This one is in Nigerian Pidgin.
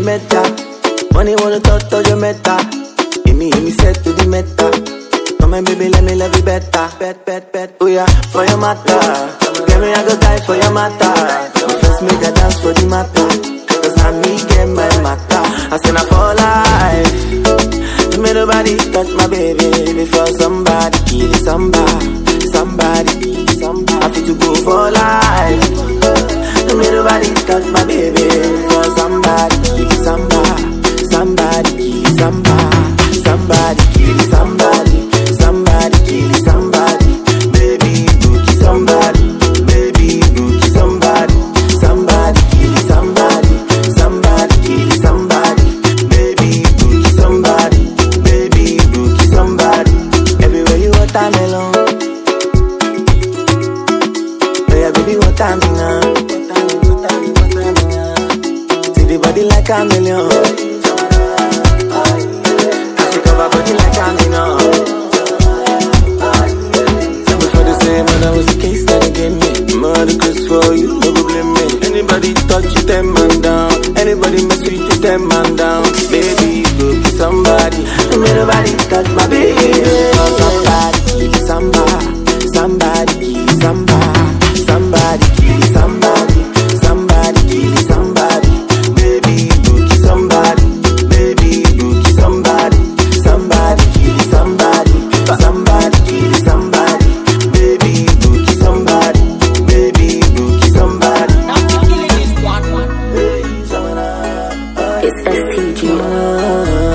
meta. Money wanna talk to your meta. Give me, give me set to the meta. Come on, baby, let me love you better. Bet, bet, bet. Oh yeah, for your matter. Get me, I go die for your matter. First make a dance for the matter. Cause now me get my matter. I say now for life. You made nobody touch my baby before somebody kill somebody. Somebody kill somebody. I feel to go for life. You made nobody touch my baby before somebody kill somebody. Somebody kill somebody. Somebody kill somebody. Somebody kill somebody. Baby, go kill somebody. Baby, go kill somebody. Somebody kill somebody. Somebody kill somebody. Baby, go kill somebody. Baby, go kill somebody. Everywhere you watermelon. Oh yeah, baby, watermelon. See the body like a million. She cover body like a million. Before they say, man, I was the case that they gave me. Mother curse for you, no go blame me. Anybody touch you, ten man down. Anybody mess with you, ten man down. Baby, go be somebody. Don't make nobody touch my baby. Somebody, kill somebody. Somebody, kill somebody. Somebody, kill somebody. Somebody, kill somebody. Baby, go kill somebody. Baby, go kill somebody. Somebody, kill somebody. Somebody, kill somebody. Baby, go kill somebody. Baby, go kill somebody. Hey, Samara. It's STG. Ah,